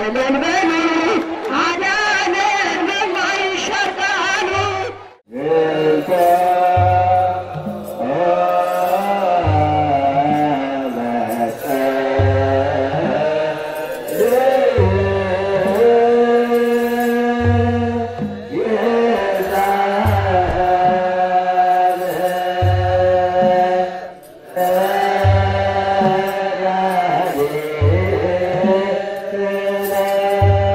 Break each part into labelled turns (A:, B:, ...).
A: እልል በሉ አዳነን በማይሻር ቃሉ
B: Yeah.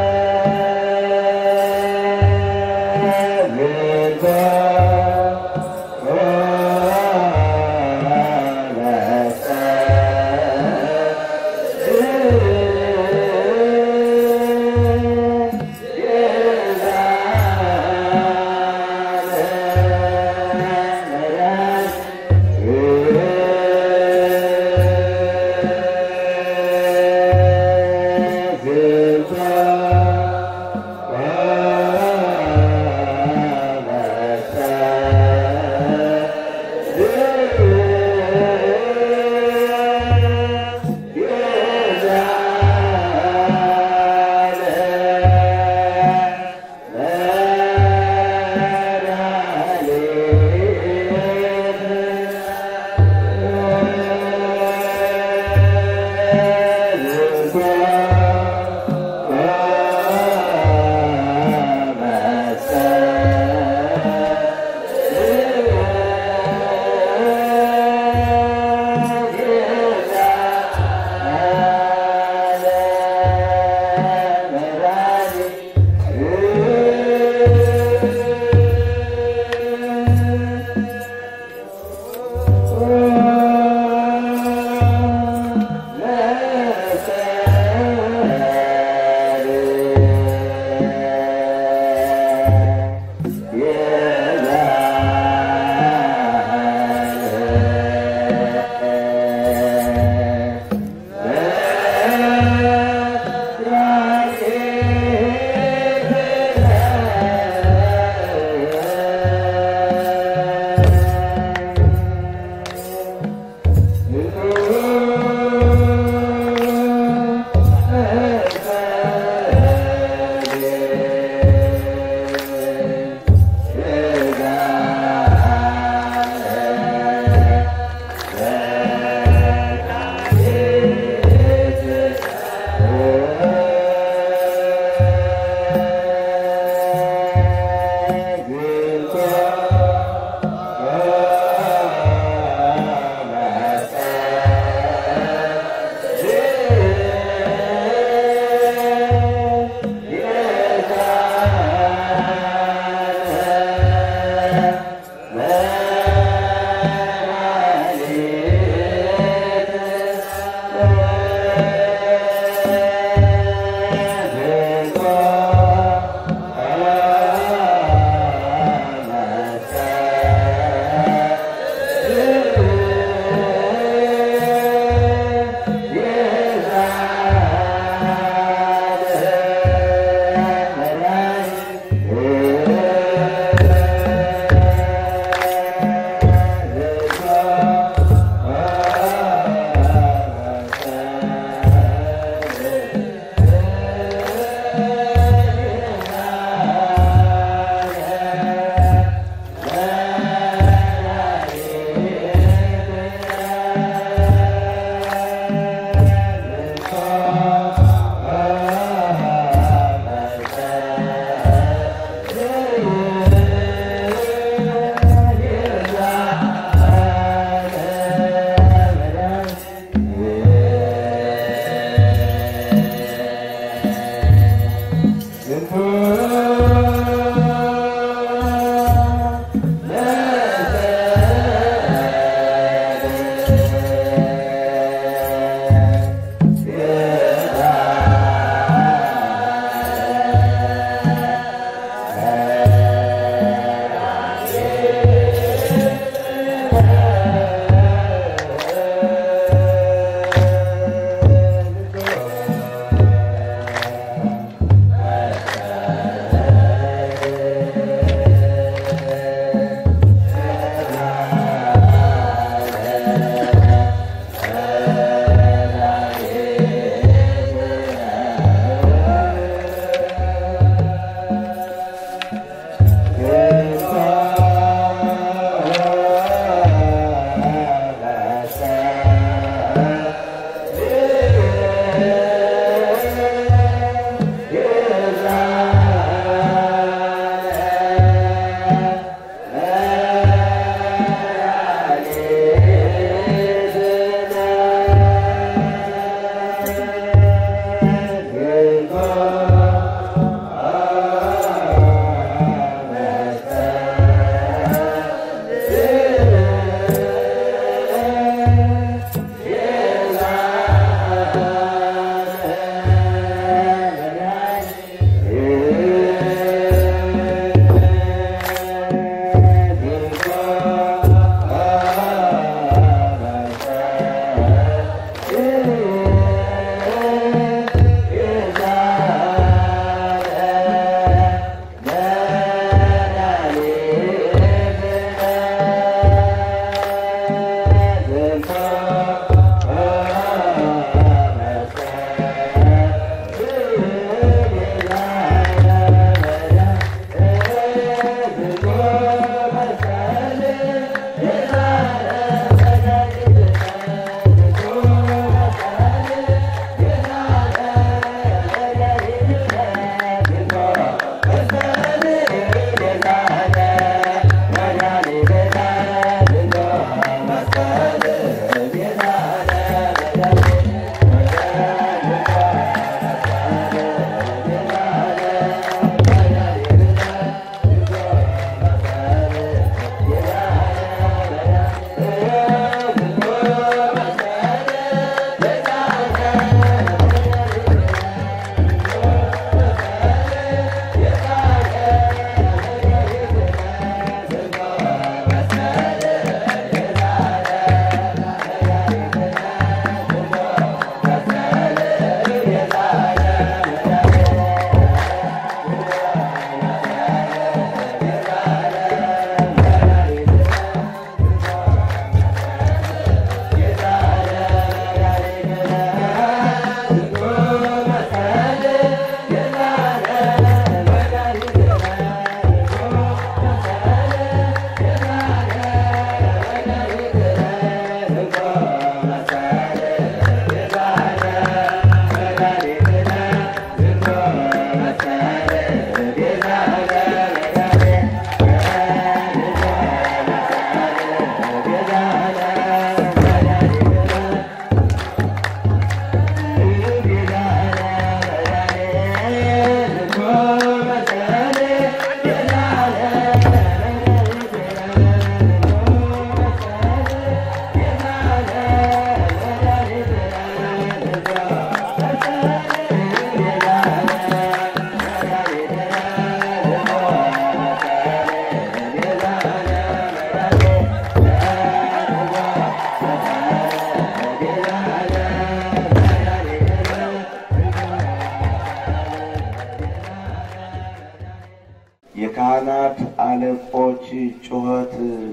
B: የካህናት አለቆች ጩኸት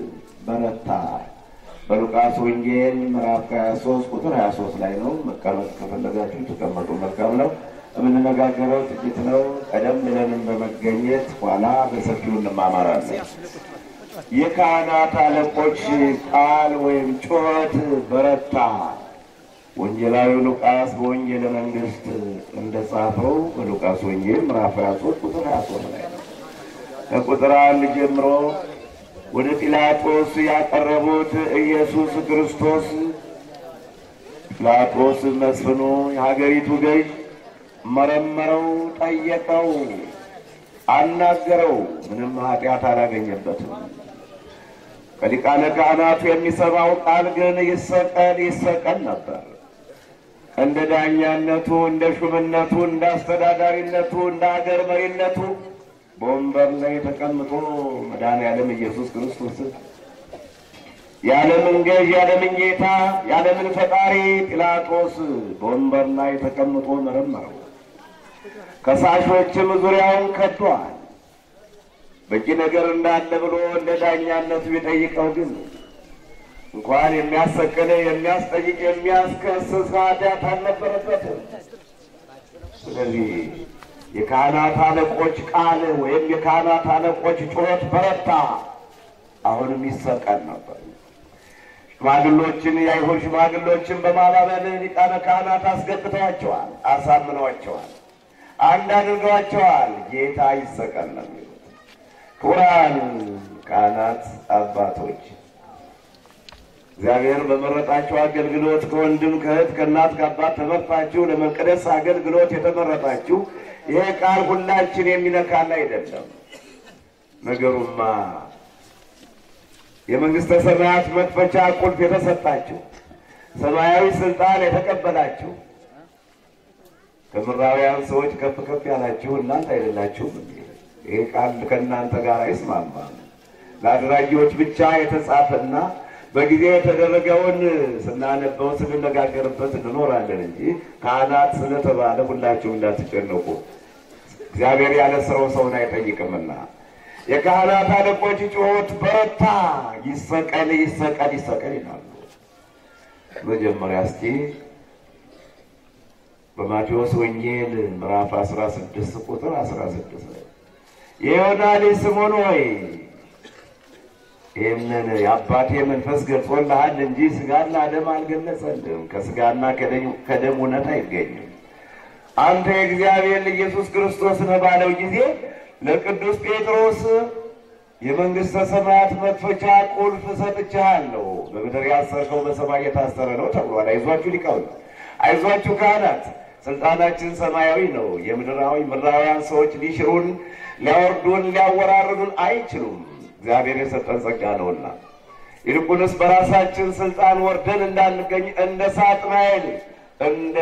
B: በረታ። በሉቃስ ወንጌል ምዕራፍ 23 ቁጥር 23 ላይ ነው። መቀመጥ ከፈለጋችሁ ተቀመጡ፣ መልካም ነው። የምንነጋገረው ጥቂት ነው። ቀደም ብለንም በመገኘት ኋላ በሰፊው እንማማራለን። የካህናት አለቆች ቃል ወይም ጩኸት በረታ። ወንጌላዊ ሉቃስ በወንጌለ መንግሥት እንደጻፈው በሉቃስ ወንጌል ምዕራፍ 23 ቁጥር 23 ላይ ነው። ከቁጥር አንድ ጀምሮ ወደ ጲላጦስ ያቀረቡት ኢየሱስ ክርስቶስ ጲላጦስ መስፍኑ የሀገሪቱ ገዥ መረመረው፣ ጠየቀው፣ አናገረው። ምንም ኃጢአት አላገኘበትም። ከሊቃነ ካህናቱ የሚሰማው ቃል ግን ይሰቀል ይሰቀል ነበር። እንደ ዳኛነቱ፣ እንደ ሹምነቱ፣ እንደ አስተዳዳሪነቱ፣ እንደ አገር መሪነቱ በወንበር ላይ ተቀምጦ መድኃኔዓለም ኢየሱስ ክርስቶስ የዓለምን ገዥ የዓለምን ጌታ የዓለምን ፈጣሪ ጲላጦስ በወንበር ላይ ተቀምጦ መረመረው። ከሳሾችም ዙሪያውን ከዷል። በቂ ነገር እንዳለ ብሎ እንደ ዳኛነቱ ቢጠይቀው ግን እንኳን የሚያሰቅል የሚያስጠይቅ የሚያስከስስ ኃጢአት አልነበረበትም። ስለዚህ የካህናት አለቆች ቃል ወይም የካህናት አለቆች ጩኸት በረታ። አሁንም ይሰቀል ነበር። ሽማግሎችን የአይሁድ ሽማግሎችን በማባበል ሊቃነ ካህናት አስገብተዋቸዋል፣ አሳምነዋቸዋል፣ አንድ አድርገዋቸዋል። ጌታ ይሰቀል ነው የሚሉት። ክቡራን ካህናት አባቶች እግዚአብሔር በመረጣችሁ አገልግሎት ከወንድም ከእህት ከእናት ከአባት ተመርጣችሁ ለመቅደስ አገልግሎት የተመረጣችሁ ይሄ ቃል ሁላችን የሚነካል አይደለም። ነገሩማ የመንግስተ ሰማያት መክፈቻ ቁልፍ የተሰጣችሁ ሰማያዊ ስልጣን የተቀበላችሁ ከምድራውያን ሰዎች ከፍ ከፍ ያላችሁ እናንተ አይደላችሁም? ይሄ ቃል ከእናንተ ጋር አይስማማም። ለአድራጊዎች ብቻ የተጻፈና በጊዜ የተደረገውን ስናነበው ስንነጋገርበት እንኖራለን እንጂ ካህናት ስለተባለ ሁላችሁ እንዳትጨነቁ። እግዚአብሔር ያለ ስራው ሰውን አይጠይቅምና የካህናት አለቆች ጩኸት በረታ፣ ይሰቀል ይሰቀል ይሰቀል ይላሉ። መጀመሪያ እስቲ በማቴዎስ ወንጌል ምዕራፍ 16 ቁጥር 16 ላይ የዮና ልጅ ስምዖን ሆይ ይህንን የአባቴ መንፈስ ገልጾልሃል እንጂ ስጋና ደም አልገለጸልም፣ ከስጋና ከደም እውነት አይገኝም። አንተ የእግዚአብሔር ልጅ ኢየሱስ ክርስቶስ ነህ ባለው ጊዜ ለቅዱስ ጴጥሮስ የመንግሥተ ሰማያት መክፈቻ ቁልፍ ሰጥቼሃለሁ፣ በምድር ያሰርከው በሰማይ የታሰረ ነው ተብሏል። አይዟችሁ ሊቃውንት፣ አይዟችሁ ካህናት፣ ስልጣናችን ሰማያዊ ነው። የምድራዊ ምድራውያን ሰዎች ሊሽሩን፣ ሊያወርዱን፣ ሊያወራርዱን አይችሉም። እግዚአብሔር የሰጠን ጸጋ ነውና ይልቁንስ በራሳችን ስልጣን ወርደን እንዳንገኝ እንደ ሳጥናኤል እንደ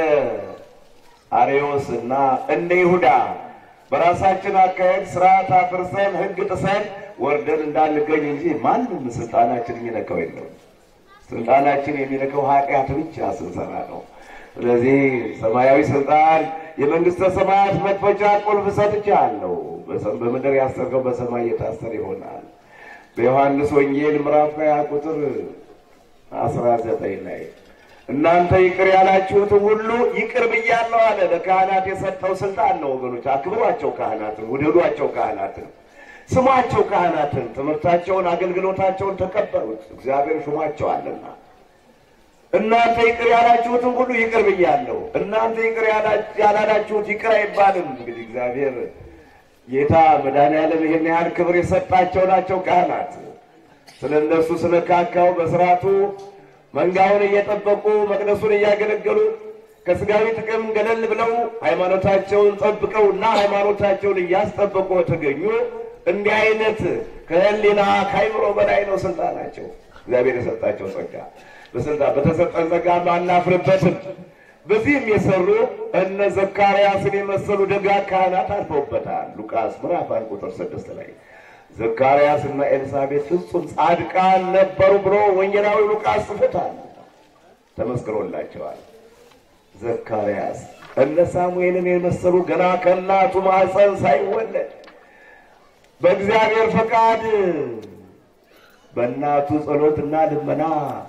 B: አሬዎስ እና እንደ ይሁዳ በራሳችን አካሄድ ስርዓት አፍርሰን ሕግ ጥሰን ወርደን እንዳንገኝ እንጂ ማንም ስልጣናችን የሚነካው የለም። ስልጣናችን የሚነካው ኃጢአት ብቻ ስንሰራ ነው። ስለዚህ ሰማያዊ ስልጣን የመንግስተ ሰማያት መክፈቻ ቁልፍ ሰጥቼሃለሁ፣ በምድር ያሰርከው በሰማይ የታሰረ ይሆናል። በዮሐንስ ወንጌል ምዕራፍ ሃያ ቁጥር አስራ ዘጠኝ ላይ እናንተ ይቅር ያላችሁትን ሁሉ ይቅር ብያለሁ አለ። ለካህናት የሰጠው ስልጣን ነው ወገኖች። አክብሯቸው ካህናትን፣ ውደዷቸው ካህናትን፣ ስሟቸው ካህናትን፣ ትምህርታቸውን፣ አገልግሎታቸውን ተቀበሉት። እግዚአብሔር ሹሟቸዋልና እናንተ ይቅር ያላችሁትን ሁሉ ይቅር ብያለሁ። እናንተ ይቅር ያላላችሁት ይቅር አይባልም። እንግዲህ እግዚአብሔር ጌታ መድኃኔዓለም ይህን ያህል ክብር የሰጣቸው ናቸው ካህናት። ስለ እነሱ ስለካካው በስርዓቱ መንጋውን እየጠበቁ መቅደሱን እያገለገሉ ከስጋዊ ጥቅም ገለል ብለው ሃይማኖታቸውን ጠብቀው እና ሃይማኖታቸውን እያስጠበቁ ተገኙ። እንዲህ አይነት ከህሊና ከአይምሮ በላይ ነው ስልጣናቸው። እግዚአብሔር የሰጣቸው ጸጋ በስልጣን በተሰጠን ጸጋ አናፍርበትም። በዚህም የሰሩ እነ ዘካርያስን የመሰሉ ደጋግ ካህናት አልፈውበታል። ሉቃስ ምዕራፍ አንድ ቁጥር ስድስት ላይ ዘካርያስ እና ኤልሳቤት ፍጹም ጻድቃን ነበሩ ብሎ ወንጌላዊ ሉቃስ ጽፎታል፣ ተመስክሮላቸዋል። ዘካርያስ እነ ሳሙኤልን የመሰሉ ገና ከእናቱ ማኅፀን ሳይወለድ በእግዚአብሔር ፈቃድ በእናቱ ጸሎትና ልመና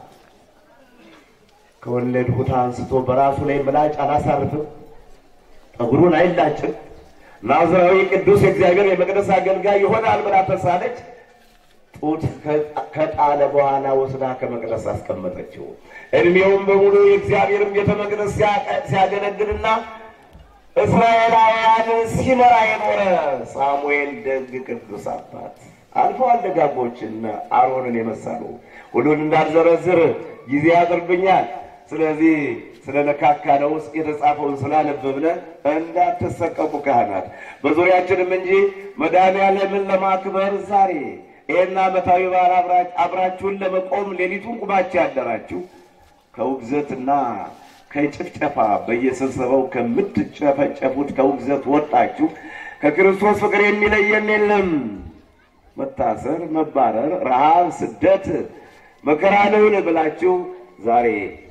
B: ከወለድሁት አንስቶ በራሱ ላይ ምላጭ አላሳርፍም፣ ጠጉሩን አይላጭም ናዝራዊ ቅዱስ የእግዚአብሔር የመቅደስ አገልጋይ ይሆናል ብላ ተሳለች። ጡት ከጣለ በኋላ ወስዳ ከመቅደስ አስቀመጠችው። እድሜውም በሙሉ የእግዚአብሔርም ቤተ መቅደስ ሲያገለግልና እስራኤላውያን ሲመራ የኖረ ሳሙኤል ደግ ቅዱስ አባት አልፈዋል። ደጋጎችና አሮንን የመሰሉ ሁሉን እንዳልዘረዝር ጊዜ ያጥርብኛል። ስለዚህ ስለነካካ ነው ውስጥ የተጻፈውን ስላነበብነ እንዳትሰቀቁ ካህናት በዙሪያችንም እንጂ መድኃኔዓለምን ለማክበር ዛሬ ይህን ዓመታዊ በዓል አብራችሁን ለመቆም ሌሊቱን ቁማችሁ ያደራችሁ ከውግዘትና ከጭፍጨፋ በየስብሰባው ከምትጨፈጨፉት ከውግዘት ወጣችሁ ከክርስቶስ ፍቅር የሚለየን የለም። መታሰር፣ መባረር፣ ረሃብ፣ ስደት፣ መከራ ነውን ብላችሁ ዛሬ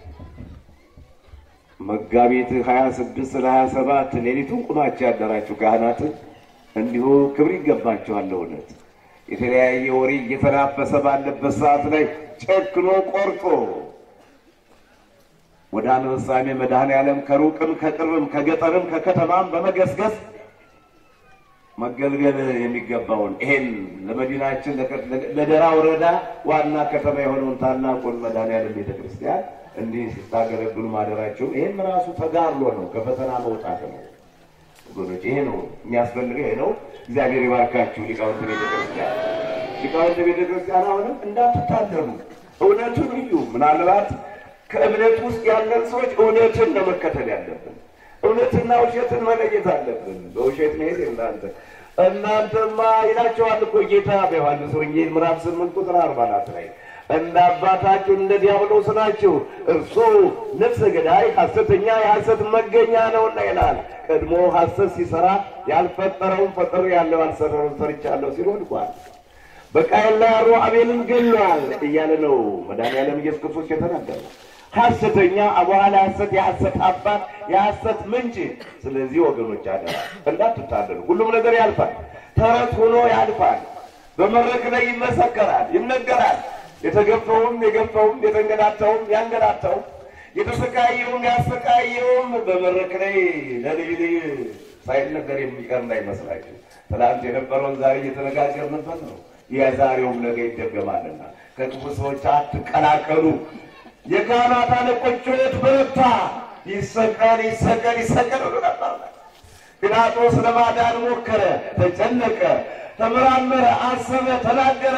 B: መጋቢት ሀያ ስድስት ለሀያ ሰባት ሌሊቱን ቁማችሁ ያደራችሁ ካህናትን እንዲሁ ክብር ይገባችኋል። እውነት የተለያየ ወሬ እየተናፈሰ ባለበት ሰዓት ላይ ጨክኖ ቆርጦ ወደ አንበሳሜ መድኃኔዓለም ከሩቅም ከቅርብም ከገጠርም ከከተማም በመገስገስ መገልገል የሚገባውን ይሄን ለመዲናችን ለደራ ወረዳ ዋና ከተማ የሆነውን ታላቁን መድኃኔዓለም ቤተ ክርስቲያን እንዲህ ስታገለግሉ ማደራቸው ይህም ራሱ ተጋድሎ ነው፣ ከፈተና መውጣት ነው። ወገኖች ይሄ ነው የሚያስፈልገው፣ ይሄ ነው። እግዚአብሔር ይባርካችሁ ሊቃውንት ቤተ ክርስቲያን። ሊቃውንት ቤተ ክርስቲያን አሁንም እንዳትታለሉ፣ እውነቱን እዩ። ምናልባት ከእምነት ውስጥ ያለን ሰዎች እውነትን ነው መከተል ያለብን። እውነትና ውሸትን መለየት አለብን። በውሸት መሄድ እናንተ እናንተማ ይላቸዋል እኮ ጌታ በዮሐንስ ወንጌል ምዕራፍ ስምንት ቁጥር አርባ አራት ላይ እንደ አባታችሁ እንደ ዲያብሎስ ናችሁ፣ እርሱ ነፍሰ ገዳይ ሐሰተኛ የሐሰት መገኛ ነውና ይላል። ቀድሞ ሐሰት ሲሰራ ያልፈጠረውን ፈጠሩ ያለው ያልሰራውን ሰርቻለሁ ሲል ወድቋል። በቃየል ላይ አሮ አቤልን ገሏል እያለ ነው መድኃኒዓለም ኢየሱስ ክርስቶስ የተናገረው። ሐሰተኛ በኋላ ሐሰት የሐሰት አባት የሐሰት ምንጭ። ስለዚህ ወገኖች አለ እንዳትታለሉ። ሁሉም ነገር ያልፋል። ተረት ሆኖ ያልፋል። በመድረክ ላይ ይመሰከራል፣ ይነገራል። የተገፈውም የገፈውም የተንገላታውም ያንገላታውም የተሰቃየውም ያሰቃየውም በመድረክ ላይ ለልጅ ልጅ ሳይነገር የሚቀር እንዳይመስላችሁ። ትናንት የነበረውን ዛሬ እየተነጋገርንበት ነው። የዛሬውም ነገ ይደገማልና ከክፉ ሰዎች አትቀላቀሉ። የካህናት አለቆች ጩኸት በረታ። ይሰቀል ይሰቀል ይሰቀል ብሎ ነበር። ጲላጦስ ለማዳን ሞከረ፣ ተጨነቀ፣ ተመራመረ፣ አሰበ፣ ተናገረ፣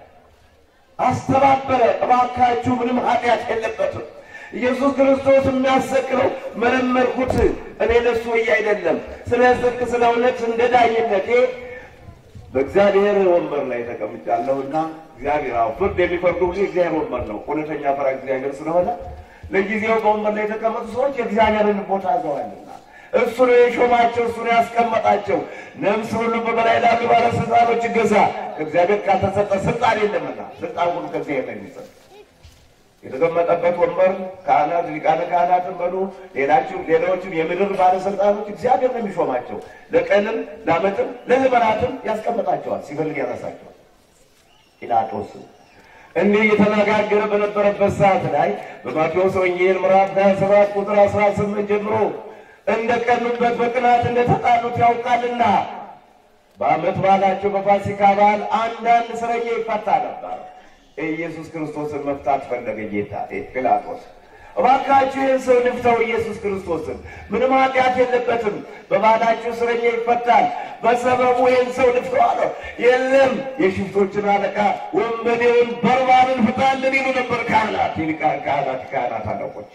B: አስተባበረ። እባካችሁ ምንም ኃጢአት የለበትም ኢየሱስ ክርስቶስ የሚያሰቅለው መለመልኩት እኔ ለሱ ብዬ አይደለም፣ ስለ ጽድቅ ስለ እውነት እንደ ዳኝነቴ በእግዚአብሔር ወንበር ላይ ተቀምጫለሁና እግዚአብሔር አዎ ፍርድ የሚፈርዱ ጊዜ እግዚአብሔር ወንበር ነው። እውነተኛ ፈራ እግዚአብሔር ስለሆነ ለጊዜው በወንበር ላይ የተቀመጡ ሰዎች የእግዚአብሔርን ቦታ ይዘዋልና እሱ ነው የሾማቸው፣ እሱ ነው ያስቀመጣቸው። ነፍስ ሁሉ በበላይ ላሉ ባለስልጣኖች ይገዛ። ከእግዚአብሔር ካልተሰጠ ስልጣን የለምና ስልጣን ሁሉ ከእግዚአብሔር ነው የሚሰጥ። የተቀመጠበት ወንበር ካህናት፣ ሊቃነ ካህናትን በሉ ሌላችሁ ሌላዎችም የምድር ባለስልጣኖች እግዚአብሔር ነው የሚሾማቸው። ለቀንም ለዓመትም ለዘመናትም ያስቀምጣቸዋል፣ ሲፈልግ ያነሳቸዋል። ጲላጦስ እንዲህ እየተነጋገረ በነበረበት ሰዓት ላይ በማቴዎስ ወንጌል ምዕራፍ 27 ቁጥር 18 ጀምሮ እንደ ቀኑበት በቅናት እንደተጣሉት ያውቃልና በዓመት በዓላቸው በፋሲካ በዓል አንዳንድ እስረኛ ይፈታ ነበር። ኢየሱስ ክርስቶስን መፍታት ፈለገ ጌታ ጲላጦስ። እባካችሁ ይህን ሰው ልፍተው፣ ኢየሱስ ክርስቶስን ምንም ኃጢአት የለበትም፣ በባህላችሁ እስረኛ ይፈታል፣ በሰበቡ ይህን ሰው ልፍተው አለው። የለም የሽፍቶችን አለቃ ወንበዴውን በርባንን ፍታልን ይሉ ነበር ካህናት፣ ይልቃን ካህናት፣ ካህናት አለቆች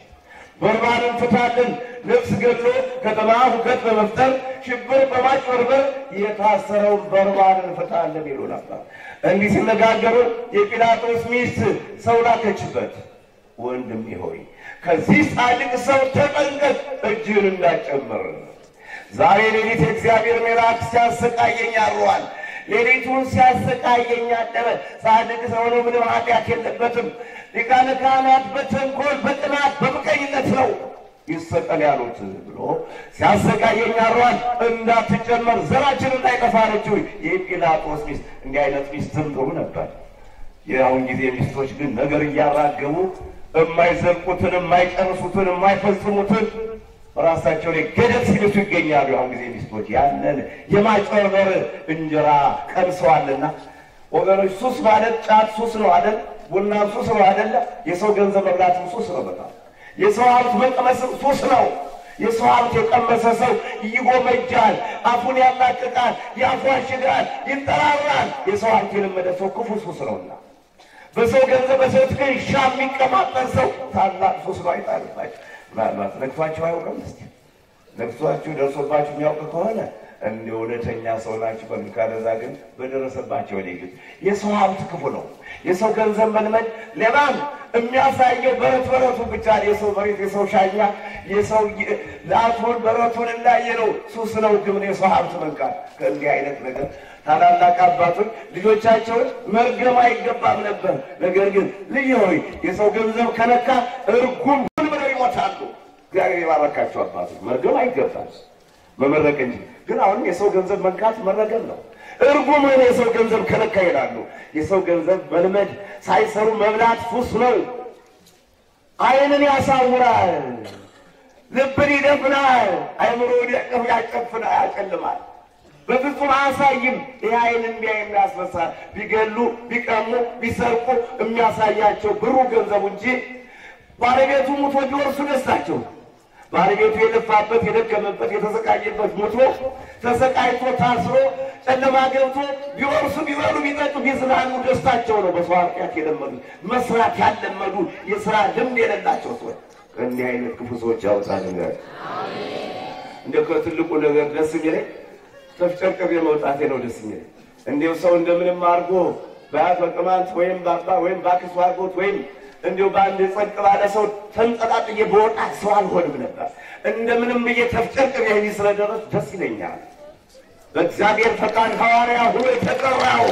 B: በርባንን ፍታልን፣ ነፍስ ገድሎ ከተማ ሁከት በመፍጠር ሽብር በማጭበርበር የታሰረውን በርባንን ፍታልን ይሉ ነበር። እንዲህ ሲነጋገሩ የጲላጦስ ሚስት ሰው ላከችበት። ወንድሜ ሆይ ከዚህ ጻድቅ ሰው ተጠንቀቅ፣ እጅህን እንዳጨምር። ዛሬ ሌሊት የእግዚአብሔር መልአክ ሲያሰቃየኝ አድሯል። ሌሊቱን ሲያሰቃየኝ አደረ። ጻድቅ ሰው ነው፣ ምንም ኃጢአት የለበትም። ሊቃነ ካህናት በተንኮል በቅናት በምቀኝነት ነው ይሰቀል ያሉት ብሎ ሲያሰቃየኝ አድሯል። እንዳትጨመር ዘራችን እንዳይጠፋ አለችው የጲላጦስ ሚስት። እንዲህ አይነት ሚስትም ጥሩ ነበር። የአሁን ጊዜ ሚስቶች ግን ነገር እያራገቡ የማይዘልቁትን የማይጨርሱትን የማይፈጽሙትን ራሳቸው ላይ ገደል ሲልሱ ይገኛሉ። የአሁን ጊዜ ሚስቶች ያንን የማጭበርበር እንጀራ ቀምሰዋልና ወገኖች፣ ሱስ ማለት ጫት ሱስ ነው አይደል? ቡና ሱስ ነው አይደለ? የሰው ገንዘብ መብላትም ሱስ ነው። በጣም የሰው ሀብት መቀመስም ሱስ ነው። የሰው ሀብት የቀመሰ ሰው ይጎመጃል፣ አፉን ያላቅቃል፣ ያፏሽጋል፣ ይጠራራል። የሰው ሀብት የለመደ ሰው ክፉ ሱስ ነውና በሰው ገንዘብ በሰው ትከሻ የሚቀማጠን ሰው ታላቅ ሱስ ነው። አይጣልባቸው ምናልባት ነግቷቸው አያውቅም። እስኪ ነግቷችሁ ደርሶባችሁ የሚያውቅ ከሆነ እንደ እውነተኛ ሰው ናችሁ። በሚካለዛ ግን በደረሰባቸው ላይ ግን የሰው ሀብት ክፉ ነው። የሰው ገንዘብ መልመድ ሌላም የሚያሳየው በረት በረቱን ብቻ የሰው መሬት፣ የሰው ሻኛ፣ የሰው ላቱን በረቱን እንዳየ ነው። ሱስ ነው ግን የሰው ሀብት መንካት ከእንዲህ አይነት ነገር ታላላቅ አባቶች ልጆቻቸውን መርገም አይገባም ነበር። ነገር ግን ልጅ ሆይ የሰው ገንዘብ ከነካ እርጉም ሁን ብለው ይሞታሉ። እግዚአብሔር የባረካቸው አባቶች መርገም አይገባም መመረቅ እንጂ። ግን አሁንም የሰው ገንዘብ መንካት መረገም ነው። እርጉም ሆነ የሰው ገንዘብ ከነካ ይላሉ። የሰው ገንዘብ መልመድ ሳይሰሩ መብላት ሱስ ነው። ዓይንን ያሳውራል፣ ልብን ይደፍናል፣ አይምሮን ያጨፍናል፣ ያጨልማል። በፍጹም አያሳይም። ይህ አይን እንዲያ የሚያስመሳል ቢገሉ፣ ቢቀሙ፣ ቢሰርቁ የሚያሳያቸው ብሩ ገንዘቡ እንጂ ባለቤቱ ሙቶ ቢወርሱ ደስታቸው ባለቤቱ የለፋበት የደከመበት የተሰቃየበት ሞቶ ተሰቃይቶ ታስሮ ጨለማ ገብቶ ቢወርሱ ቢበሉ ቢጠጡ ቢዝናኑ ደስታቸው ነው። በሰው ኃጢአት የለመዱ መስራት ያለመዱ የስራ ልምድ የሌላቸው ሰዎች እንዲህ አይነት ክፉ ሰዎች ያወጣል። እንደ ከትልቁ ነገር ደስ የሚለኝ ተፍጨርቅሬ መውጣቴ ነው ደስ የሚለኝ። እንዲሁ ሰው እንደምንም አድርጎ በአያት በቅማንት ወይም በአባ ወይም በአክስቱ አድርጎት ወይም እንዲሁ በአንድ ጸጥ ባለ ሰው ተንጠላጥዬ በወጣ ሰው አልሆንም ነበር። እንደምንም ብዬ ተፍጨርቅሬ እዚህ ስለደረስ ደስ ይለኛል። በእግዚአብሔር ፈቃድ ሐዋርያ ሁሉ የተጠራው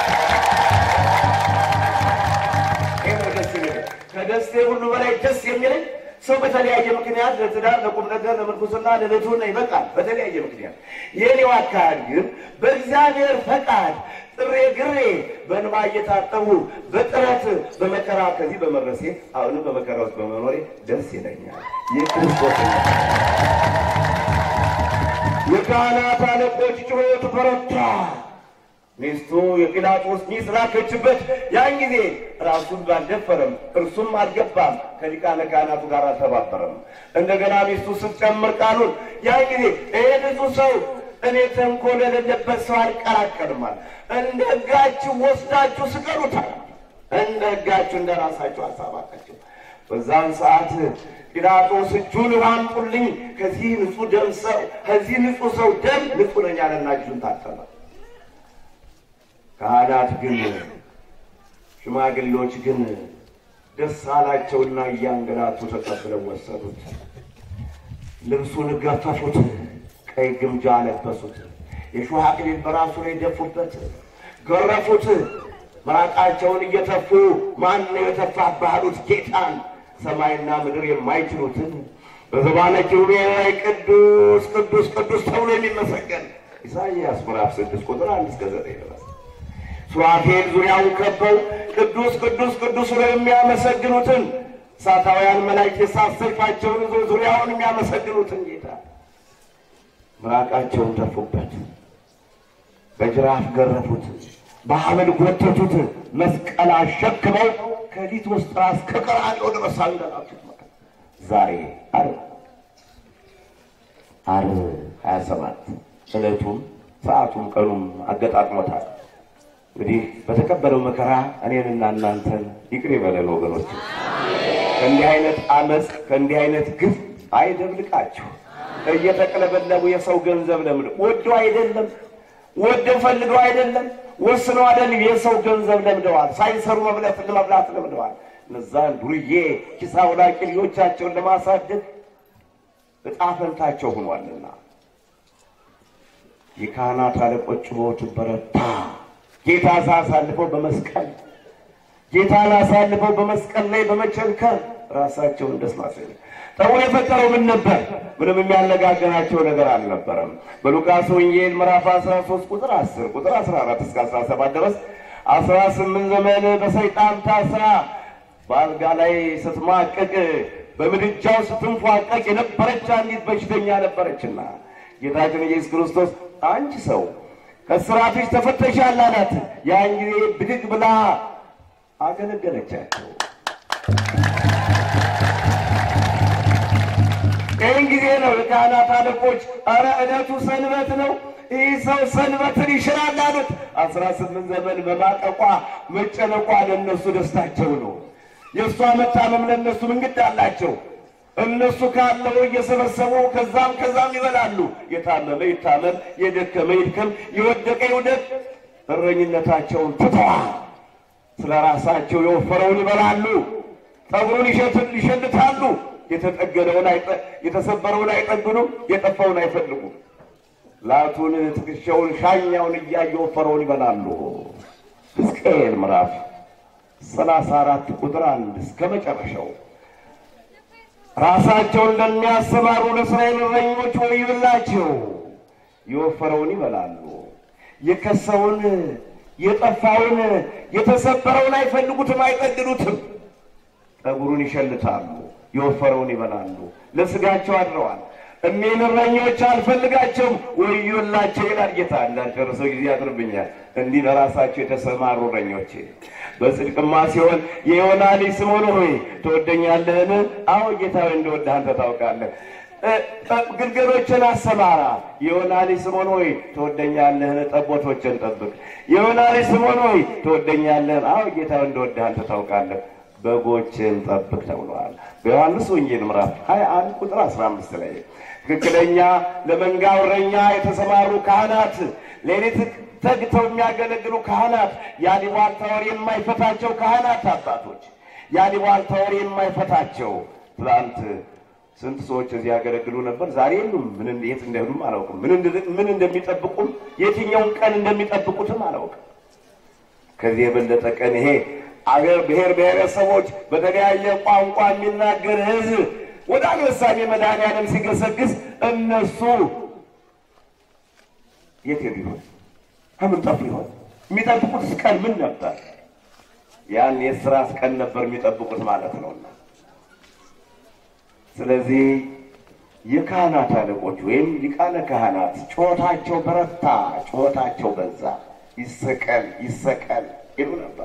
B: ይህ ነው ደስ የሚለኝ። ከደስቴ ሁሉ በላይ ደስ የሚለኝ ሰው በተለያየ ምክንያት ለትዳር፣ ለቁም ነገር፣ ለምንኩስና፣ ለቤቱና ይበቃል። በተለያየ ምክንያት የኔው አካሄድ ግን በእግዚአብሔር ፈቃድ ጥሬ ግሬ በእንባ እየታጠቡ በጥረት በመከራ ከዚህ በመድረሴ አሁንም በመከራ ውስጥ በመኖሬ ደስ ይለኛል። የክርስቶስ የካህናት አለቆች ጩኸት በረታ። ሚስቱ የጲላጦስ ሚስት ላከችበት። ያን ጊዜ ራሱን ባልደፈረም እርሱም አልገባም፣ ከሊቃነ ካህናቱ ጋር አልተባበረም። እንደገና ሚስቱ ስትጨምር ቃሉን ያን ጊዜ ይሄ ንጹሕ ሰው እኔ ተንኮል የሌለበት ሰው አልቀላቀልማል፣ እንደ ሕጋችሁ ወስዳችሁ ስቀሉታል። እንደ ሕጋችሁ እንደ ራሳችሁ አሳባቃችሁ። በዛን ሰዓት ጲላጦስ እጁን አምጡልኝ፣ ከዚህ ንጹሕ ደም ሰው ከዚህ ንጹሕ ሰው ደም ንጹሕ ነኝ አለና እጁን ታጠበ። ካህናት ግን ሽማግሌዎች ግን ደስ አላቸውና እያንገላቱ ተቀብለው ወሰዱት። ልብሱን ገፈፉት፣ ቀይ ግምጃ ለበሱት፣ የሾህ አክሊል በራሱ ላይ ደፉበት፣ ገረፉት። ምራቃቸውን እየተፉ ማን ነው የተፋብህ አሉት ጌታን። ሰማይና ምድር የማይችሉትን በዘባነ ኪሩቤል ላይ ቅዱስ ቅዱስ ቅዱስ ተብሎ የሚመሰገን ኢሳይያስ ምዕራፍ ስድስት ቁጥር አንድ እስከ ዘጠኝ ድረስ ሱራፌል ዙሪያውን ከበው ቅዱስ ቅዱስ ቅዱስ ብለው የሚያመሰግኑትን እሳታውያን መላእክት የእሳት ሰይፋቸውን ይዞ ዙሪያውን የሚያመሰግኑትን ጌታ ምራቃቸውን ተፉበት፣ በጅራፍ ገረፉት፣ በሐመድ ጎተቱት፣ መስቀል አሸክመው ከሊት ውስጥ እስከ ቀራንዮ ድረስ አንገላቱት። ዛሬ ዓርብ ዓርብ ሀያ ሰባት ዕለቱም ሰዓቱም ቀኑም አገጣጥሞታል። እንግዲህ በተቀበለው መከራ እኔንና እናንተን ይቅር ይበለን ወገኖች። ከእንዲህ አይነት አመፅ ከእንዲህ አይነት ግፍ አይደብልቃችሁ። እየተቀለበለቡ የሰው ገንዘብ ለምድ ወደው አይደለም ወደው ፈልገው አይደለም ወስነው አይደለም የሰው ገንዘብ ለምደዋል። ሳይሰሩ መብላት ለመብላት ለምደዋል። እነዛን ዱርዬ ኪስ አውላቂ ልጆቻቸውን ለማሳደግ ዕጣ ፈንታቸው ሆኗልና የካህናት አለቆች ጩኸቱ በረታ። ጌታ አሳልፈው በመስቀል ጌታን አሳልፈው በመስቀል ላይ በመቸንከር ራሳቸውን ደስ ማሰኘ ጠቡ የፈጠረው ምን ነበር? ምንም የሚያነጋገራቸው ነገር አልነበረም። በሉቃስ ወንጌል ምዕራፍ 13 ቁጥር 10 ቁጥር 14 እስከ 17 ድረስ 18 ዘመን በሰይጣን ታስራ በአልጋ ላይ ስትማቀቅ በምድጃው ስትንፏቀቅ የነበረች አንዲት በሽተኛ ነበረችና ጌታችን ኢየሱስ ክርስቶስ አንቺ ሰው ከስራትሽ ተፈተሻል አላት። ያን ጊዜ ብድግ ብላ አገለገለቻቸው። ይህን ጊዜ ነው የካህናት አለቆች ኧረ ዕለቱ ሰንበት ነው፣ ይህ ሰው ሰንበትን ይሽራል አሉት። አስራ ስምንት ዘመን በማቀቋ መጨነቋ ለእነሱ ደስታቸው ነው። የእሷ መታመም ለእነሱ ምንግድ አላቸው። እነሱ ካለው እየሰበሰቡ ከዛም ከዛም ይበላሉ። የታመመ ይታመም፣ የደከመ ይድከም፣ የወደቀ ይውደቅ። እረኝነታቸውን ትተዋል። ስለ ራሳቸው የወፈረውን ይበላሉ፣ ጠጉሩን ይሸልታሉ። የተጠገነውን የተሰበረውን አይጠግኑም፣ የጠፋውን አይፈልጉም። ላቱን፣ ትከሻውን፣ ሻኛውን እያየ የወፈረውን ይበላሉ። ሕዝቅኤል ምዕራፍ ሰላሳ አራት ቁጥር አንድ እስከ መጨረሻው ራሳቸውን ለሚያሰማሩ ለእስራኤል እረኞች ወዮላቸው። የወፈረውን ይበላሉ፣ የከሰውን፣ የጠፋውን፣ የተሰበረውን አይፈልጉትም፣ አይጠግኑትም። ጠጉሩን ይሸልታሉ፣ የወፈረውን ይበላሉ። ለስጋቸው አድረዋል። እኔን እረኞች አልፈልጋቸውም፣ ወዮላቸው ይላል ጌታ። እንዳልጨርሰው ጊዜ ያጥርብኛል። እንዲህ ለራሳቸው የተሰማሩ እረኞች በጽድቅማ ሲሆን የዮና ልጅ ስምዖን ሆይ ትወደኛለህን? አዎ ጌታ ሆይ እንደወድህ አንተ ታውቃለህ። ግልገሎችን አሰማራ። የዮና ልጅ ስምዖን ሆይ ትወደኛለህን? ጠቦቶችን ጠብቅ። የዮና ልጅ ስምዖን ሆይ ትወደኛለህን? አዎ ጌታ እንደወድህ አንተ ታውቃለህ። በጎችን ጠብቅ ተብለዋል። በዮሐንስ ወንጌል ምዕራፍ 21 ቁጥር 15 ላይ ትክክለኛ ለመንጋ እረኛ የተሰማሩ ካህናት፣ ሌሊት ተግተው የሚያገለግሉ ካህናት፣ የአሉባልታ ወሬ የማይፈታቸው ካህናት አባቶች፣ የአሉባልታ ወሬ የማይፈታቸው ትላንት ስንት ሰዎች እዚህ ያገለግሉ ነበር። ዛሬ የሉም። ምን የት እንደሄዱም አላውቅም። ምን እንደ- ምን እንደሚጠብቁም የትኛውን ቀን እንደሚጠብቁትም አላውቅም። ከዚህ የበለጠ ቀን ይሄ አገር ብሔር ብሔረሰቦች በተለያየ ቋንቋ የሚናገር ሕዝብ ወደ አንበሳሜ መድኃኔዓለም ሲገሰግስ እነሱ የት ሄዱ ይሆን? ከምን ጠፉ ይሆን? የሚጠብቁት ቀን ምን ነበር? ያን የስራት ቀን ነበር የሚጠብቁት ማለት ነውና ስለዚህ የካህናት አለቆች ወይም ሊቃነ ካህናት ጩኸታቸው በረታ፣ ጩኸታቸው በዛ። ይሰቀል ይሰቀል ይሉ ነበር።